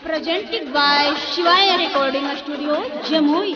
presented by Shivaya Recording Studio, Jamui.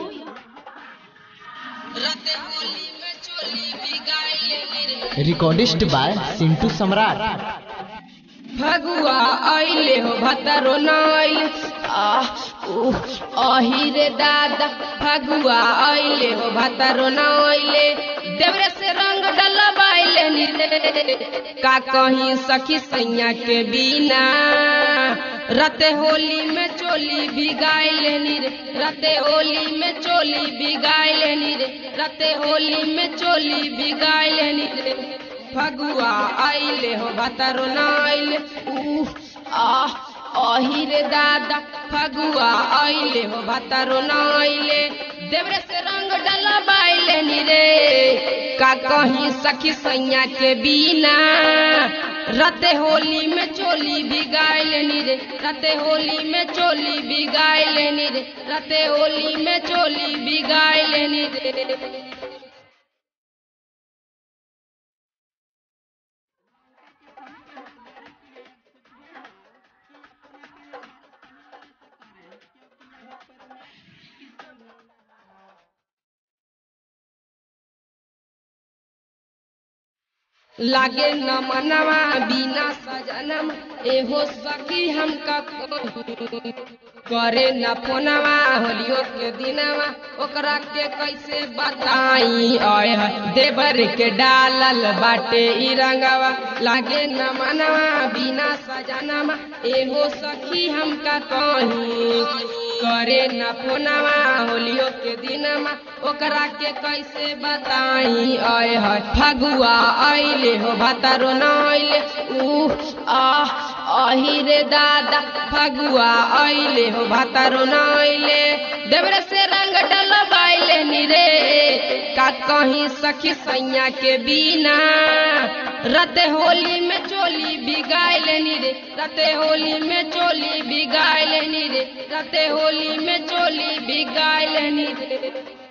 Recordist by Sintu Samrat फगुआ आइले हो भतरो नाइल आह उह आही रे दादा फगुआ आइले हो भतरो नाइले देवरे से रंग डलबाइले नी रे का कहीं सखी सैया के बिना रते होली में चोली भिगाइले नी रे रते होली में चोली भिगाइले नी रे रते होली में चोली भिगाइले नी रे फगुआ आइले हो भतरो नाइले उह आह आही रे दादा फगुआ आइले हो भतरो नाइले देवरे से रंग डला बाइले नी रे का कहीं सखी सैया के बिना रते होली में चोली भिगाइले नी रे रते होली में चोली भिगाइले नी रे रते होली में चोली भिगाइले नी रे लागे न मनवा बिना सजनम एहो सखी हमका कोई। करे न फोनवा होलियो के दिनवा ओकरा के कैसे बताई आय है देवर के डालल बाटे ई रंगवा लागे न मनवा बिना सजनवा एहो सखी हमका कहीं करे न फोनवा होलियो के दिनमा ओकरा के कैसे बताई आय है फगुआ आइले हो भतरो नाइले उह आह आही रे दादा फगुआ आइले हो भतरो नाइले देवरे से रंग डलबाइले नी रे का कहीं सखी सैया के बिना रते होली में चोली भिगाइले नी रे रते होली में चोली भिगाइले नी रे रते होली में चोली भिगाइले नी रे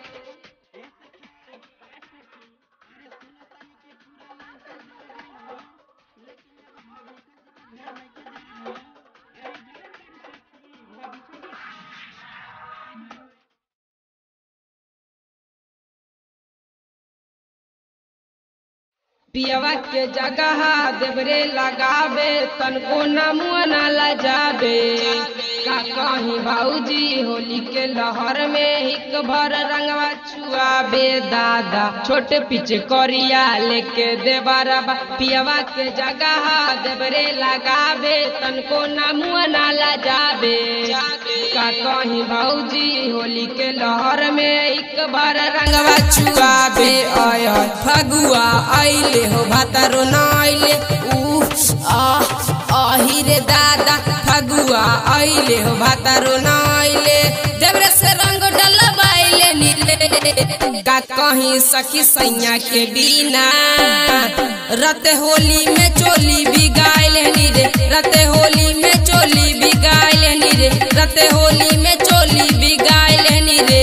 पियवा के जगह देवरे लगावे तनको न मुआ न लजावे का कहीं भाऊजी होली के लहर में हिक भर रंगवा छुआबे दादा छोटे पीछे करिया लेके देवरबा पियवा के जगह देवरे लगावे तनको न मुआ न लजावे का कहीं भाऊजी होली के लहर में एक बार रंगवा छुआबे आय आय फगुआ आइले हो भातारो नाइले उह आह आही रे दादा फगुआ आइले हो भातारो नाइले देवरे से रंग डलबाइले नीले का कहीं सखी सैया के बिना रत होली में चोली बिगाइले नी रे रत होली में चोली बिगाइले नी रे रत होली में चोली बिगाइले नी रे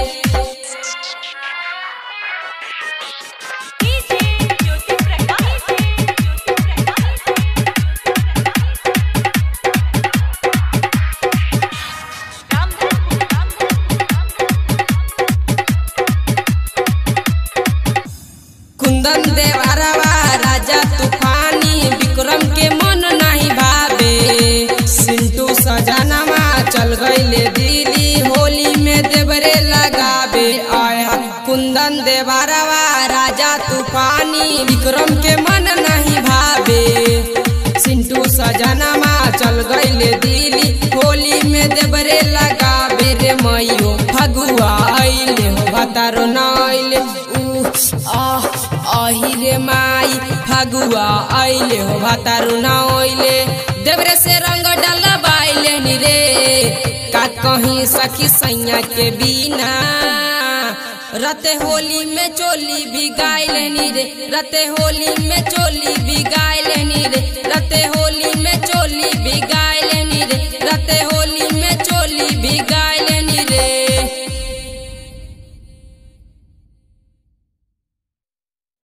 कुंदन देवरवा राजा तूफानी विक्रम के मन नहीं भावे सिंटू सजनवा चल गईले दिल्ली होली में देवरे लगावे आया कुंदन देवरवा राजा तूफानी विक्रम के मन नहीं भावे सिंटू सजनवा चल गईले दिल्ली होली में देवरे लगावे रे मयो फगुआ आइले हो भतारो नाइले उह आह आही रे माई फगुआ आइले हो भातारू ना ओइले देवरे से रंग डलबाइले नी रे का कहीं सखी सैया के बिना रते होली में चोली भिगाइले नी रे रते होली में चोली भिगाइले नी रे रते होली में चोली भिगा